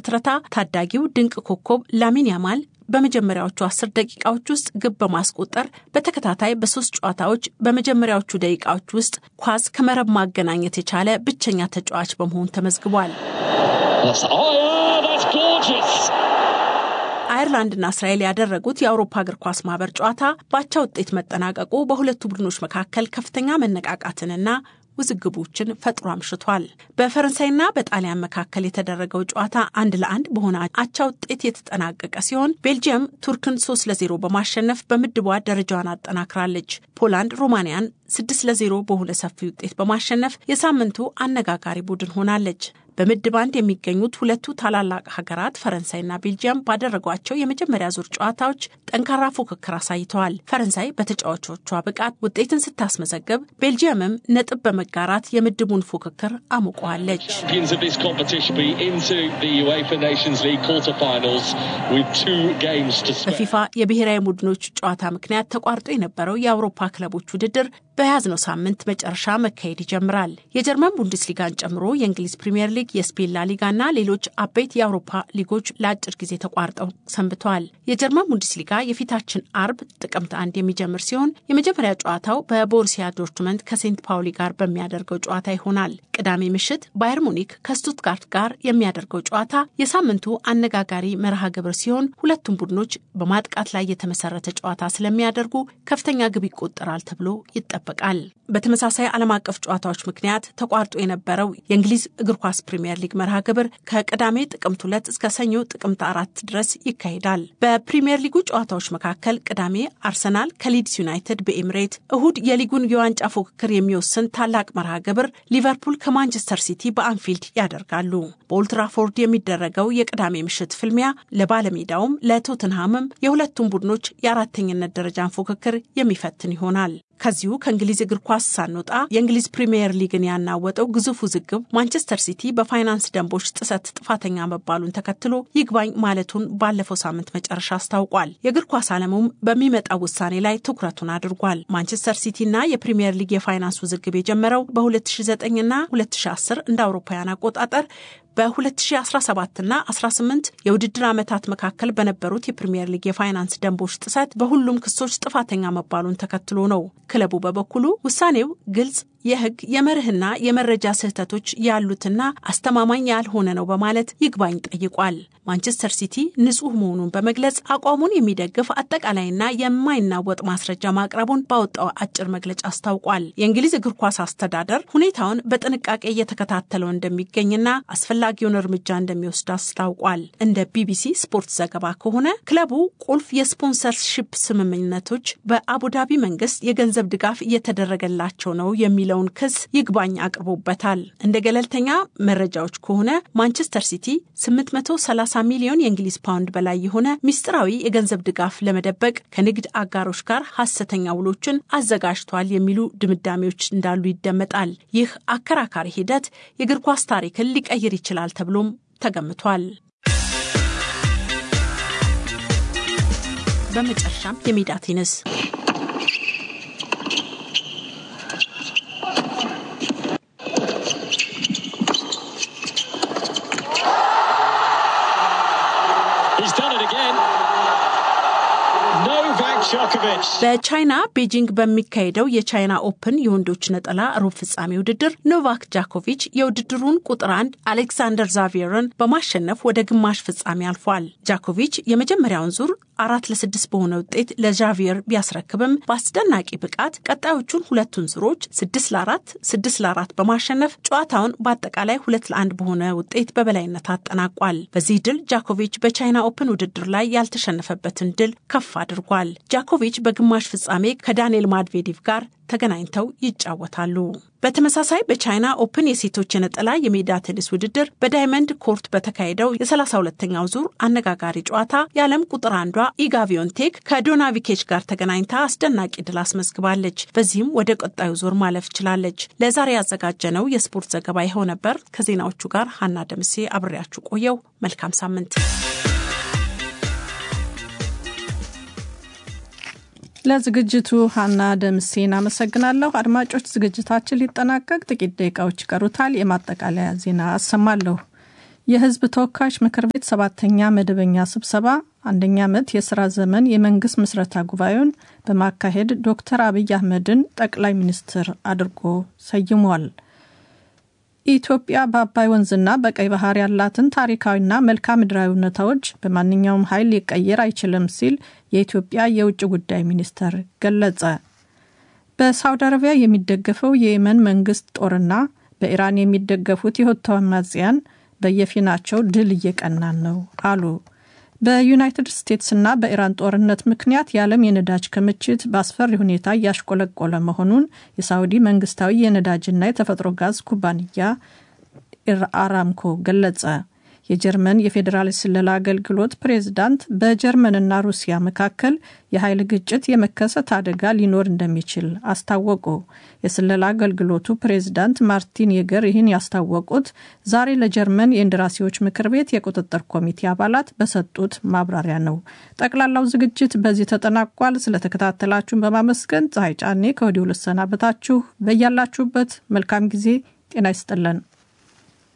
ስትረታ ታዳጊው ድንቅ ኮከብ ላሚን ያማል በመጀመሪያዎቹ አስር ደቂቃዎች ውስጥ ግብ በማስቆጠር በተከታታይ በሶስት ጨዋታዎች በመጀመሪያዎቹ ደቂቃዎች ውስጥ ኳስ ከመረብ ማገናኘት የቻለ ብቸኛ ተጫዋች በመሆን ተመዝግቧል። አየርላንድና እስራኤል ያደረጉት የአውሮፓ እግር ኳስ ማህበር ጨዋታ በአቻ ውጤት መጠናቀቁ በሁለቱ ቡድኖች መካከል ከፍተኛ መነቃቃትንና ውዝግቦችን ፈጥሮ አምሽቷል። በፈረንሳይና በጣሊያን መካከል የተደረገው ጨዋታ አንድ ለአንድ በሆነ አቻ ውጤት የተጠናቀቀ ሲሆን ቤልጅየም ቱርክን ሶስት ለዜሮ በማሸነፍ በምድቧ ደረጃዋን አጠናክራለች። ፖላንድ ሮማንያን ስድስት ለዜሮ በሆነ ሰፊ ውጤት በማሸነፍ የሳምንቱ አነጋጋሪ ቡድን ሆናለች። በምድብ አንድ የሚገኙት ሁለቱ ታላላቅ ሀገራት ፈረንሳይና ቤልጂየም ባደረጓቸው የመጀመሪያ ዙር ጨዋታዎች ጠንካራ ፉክክር አሳይተዋል። ፈረንሳይ በተጫዋቾቿ ብቃት ውጤትን ስታስመዘግብ፣ ቤልጂየምም ነጥብ በመጋራት የምድቡን ፉክክር አሙቀዋለች። በፊፋ የብሔራዊ ቡድኖች ጨዋታ ምክንያት ተቋርጦ የነበረው የአውሮፓ ክለቦች ውድድር በያዝነው ሳምንት መጨረሻ መካሄድ ይጀምራል። የጀርመን ቡንደስሊጋን ጨምሮ የእንግሊዝ ፕሪምየር ሊግ፣ የስፔን ላሊጋና ሌሎች አበይት የአውሮፓ ሊጎች ለአጭር ጊዜ ተቋርጠው ሰንብተዋል። የጀርመን ቡንደስሊጋ የፊታችን አርብ ጥቅምት አንድ የሚጀምር ሲሆን የመጀመሪያ ጨዋታው በቦሩሲያ ዶርትመንት ከሴንት ፓውሊ ጋር በሚያደርገው ጨዋታ ይሆናል። ቅዳሜ ምሽት ባየር ሙኒክ ከስቱትጋርት ጋር የሚያደርገው ጨዋታ የሳምንቱ አነጋጋሪ መርሃ ግብር ሲሆን ሁለቱም ቡድኖች በማጥቃት ላይ የተመሰረተ ጨዋታ ስለሚያደርጉ ከፍተኛ ግብ ይቆጠራል ተብሎ ይጠበቃል። በተመሳሳይ ዓለም አቀፍ ጨዋታዎች ምክንያት ተቋርጦ የነበረው የእንግሊዝ እግር ኳስ ፕሪምየር ሊግ መርሃ ግብር ከቅዳሜ ጥቅምት ሁለት እስከ ሰኞ ጥቅምት አራት ድረስ ይካሄዳል። በፕሪምየር ሊጉ ጨዋታዎች መካከል ቅዳሜ አርሰናል ከሊድስ ዩናይትድ በኤምሬት፣ እሁድ የሊጉን የዋንጫ ፉክክር የሚወስን ታላቅ መርሃ ግብር ሊቨርፑል ከማንቸስተር ሲቲ በአንፊልድ ያደርጋሉ። በኦልትራፎርድ የሚደረገው የቅዳሜ ምሽት ፍልሚያ ለባለሜዳውም ለቶትንሃምም የሁለቱም ቡድኖች የአራተኝነት ደረጃን ፉክክር የሚፈትን ይሆናል። ከዚሁ ከእንግሊዝ እግር ኳስ ሳንወጣ የእንግሊዝ ፕሪምየር ሊግን ያናወጠው ግዙፍ ውዝግብ ማንቸስተር ሲቲ በፋይናንስ ደንቦች ጥሰት ጥፋተኛ መባሉን ተከትሎ ይግባኝ ማለቱን ባለፈው ሳምንት መጨረሻ አስታውቋል። የእግር ኳስ ዓለሙም በሚመጣው ውሳኔ ላይ ትኩረቱን አድርጓል። ማንቸስተር ሲቲና የፕሪምየር ሊግ የፋይናንስ ውዝግብ የጀመረው በ2009ና 2010 እንደ አውሮፓውያን አቆጣጠር በ2017ና 18 የውድድር ዓመታት መካከል በነበሩት የፕሪምየር ሊግ የፋይናንስ ደንቦች ጥሰት በሁሉም ክሶች ጥፋተኛ መባሉን ተከትሎ ነው። ክለቡ በበኩሉ ውሳኔው ግልጽ የሕግ የመርህና የመረጃ ስህተቶች ያሉትና አስተማማኝ ያልሆነ ነው በማለት ይግባኝ ጠይቋል። ማንቸስተር ሲቲ ንጹሕ መሆኑን በመግለጽ አቋሙን የሚደግፍ አጠቃላይና የማይናወጥ ማስረጃ ማቅረቡን ባወጣው አጭር መግለጫ አስታውቋል። የእንግሊዝ እግር ኳስ አስተዳደር ሁኔታውን በጥንቃቄ እየተከታተለው እንደሚገኝና አስፈላጊውን እርምጃ እንደሚወስድ አስታውቋል። እንደ ቢቢሲ ስፖርት ዘገባ ከሆነ ክለቡ ቁልፍ የስፖንሰርሺፕ ስምምነቶች በአቡዳቢ መንግስት የገንዘብ ድጋፍ እየተደረገላቸው ነው የሚለው የሚለውን ክስ ይግባኝ አቅርቦበታል። እንደ ገለልተኛ መረጃዎች ከሆነ ማንቸስተር ሲቲ 830 ሚሊዮን የእንግሊዝ ፓውንድ በላይ የሆነ ሚስጥራዊ የገንዘብ ድጋፍ ለመደበቅ ከንግድ አጋሮች ጋር ሐሰተኛ ውሎችን አዘጋጅቷል የሚሉ ድምዳሜዎች እንዳሉ ይደመጣል። ይህ አከራካሪ ሂደት የእግር ኳስ ታሪክን ሊቀይር ይችላል ተብሎም ተገምቷል። በመጨረሻም የሜዳ ቴኒስ በቻይና ቤጂንግ በሚካሄደው የቻይና ኦፕን የወንዶች ነጠላ ሩብ ፍጻሜ ውድድር ኖቫክ ጃኮቪች የውድድሩን ቁጥር አንድ አሌክሳንደር ዛቪየርን በማሸነፍ ወደ ግማሽ ፍጻሜ አልፏል። ጃኮቪች የመጀመሪያውን ዙር አራት ለስድስት በሆነ ውጤት ለዣቪየር ቢያስረክብም በአስደናቂ ብቃት ቀጣዮቹን ሁለቱን ዙሮች ስድስት ለአራት ስድስት ለአራት በማሸነፍ ጨዋታውን በአጠቃላይ ሁለት ለአንድ በሆነ ውጤት በበላይነት አጠናቋል። በዚህ ድል ጃኮቪች በቻይና ኦፕን ውድድር ላይ ያልተሸነፈበትን ድል ከፍ አድርጓል። ጃኮቪች በግማሽ ፍጻሜ ከዳንኤል ማድቬዴቭ ጋር ተገናኝተው ይጫወታሉ። በተመሳሳይ በቻይና ኦፕን የሴቶች የነጠላ የሜዳ ቴኒስ ውድድር በዳይመንድ ኮርት በተካሄደው የሰላሳ ሁለተኛው ዙር አነጋጋሪ ጨዋታ የዓለም ቁጥር አንዷ ኢጋ ቪዮንቴክ ከዶናቪኬች ጋር ተገናኝታ አስደናቂ ድል አስመዝግባለች። በዚህም ወደ ቀጣዩ ዙር ማለፍ ችላለች። ለዛሬ ያዘጋጀነው የስፖርት ዘገባ ይኸው ነበር። ከዜናዎቹ ጋር ሀና ደምሴ አብሬያችሁ ቆየው። መልካም ሳምንት። ለዝግጅቱ ሀና ደምሴን አመሰግናለሁ። አድማጮች ዝግጅታችን ሊጠናቀቅ ጥቂት ደቂቃዎች ይቀሩታል። የማጠቃለያ ዜና አሰማለሁ። የሕዝብ ተወካዮች ምክር ቤት ሰባተኛ መደበኛ ስብሰባ አንደኛ ዓመት የሥራ ዘመን የመንግሥት ምስረታ ጉባኤውን በማካሄድ ዶክተር አብይ አህመድን ጠቅላይ ሚኒስትር አድርጎ ሰይሟል። ኢትዮጵያ በአባይ ወንዝና በቀይ ባህር ያላትን ታሪካዊና መልክዓ ምድራዊ እውነታዎች በማንኛውም ኃይል ሊቀየር አይችልም ሲል የኢትዮጵያ የውጭ ጉዳይ ሚኒስተር ገለጸ። በሳውዲ አረቢያ የሚደገፈው የየመን መንግስት ጦርና በኢራን የሚደገፉት የሁቲ አማጽያን በየፊናቸው ድል እየቀናን ነው አሉ። በዩናይትድ ስቴትስና በኢራን ጦርነት ምክንያት የዓለም የነዳጅ ክምችት በአስፈሪ ሁኔታ እያሽቆለቆለ መሆኑን የሳውዲ መንግስታዊ የነዳጅና የተፈጥሮ ጋዝ ኩባንያ አራምኮ ገለጸ። የጀርመን የፌዴራል ስለላ አገልግሎት ፕሬዝዳንት በጀርመንና ሩሲያ መካከል የኃይል ግጭት የመከሰት አደጋ ሊኖር እንደሚችል አስታወቁ። የስለላ አገልግሎቱ ፕሬዝዳንት ማርቲን የገር ይህን ያስታወቁት ዛሬ ለጀርመን የእንደራሴዎች ምክር ቤት የቁጥጥር ኮሚቴ አባላት በሰጡት ማብራሪያ ነው። ጠቅላላው ዝግጅት በዚህ ተጠናቋል። ስለተከታተላችሁን በማመስገን ፀሐይ ጫኔ ከወዲሁ ልሰናበታችሁ። በያላችሁበት መልካም ጊዜ ጤና ይስጥልን።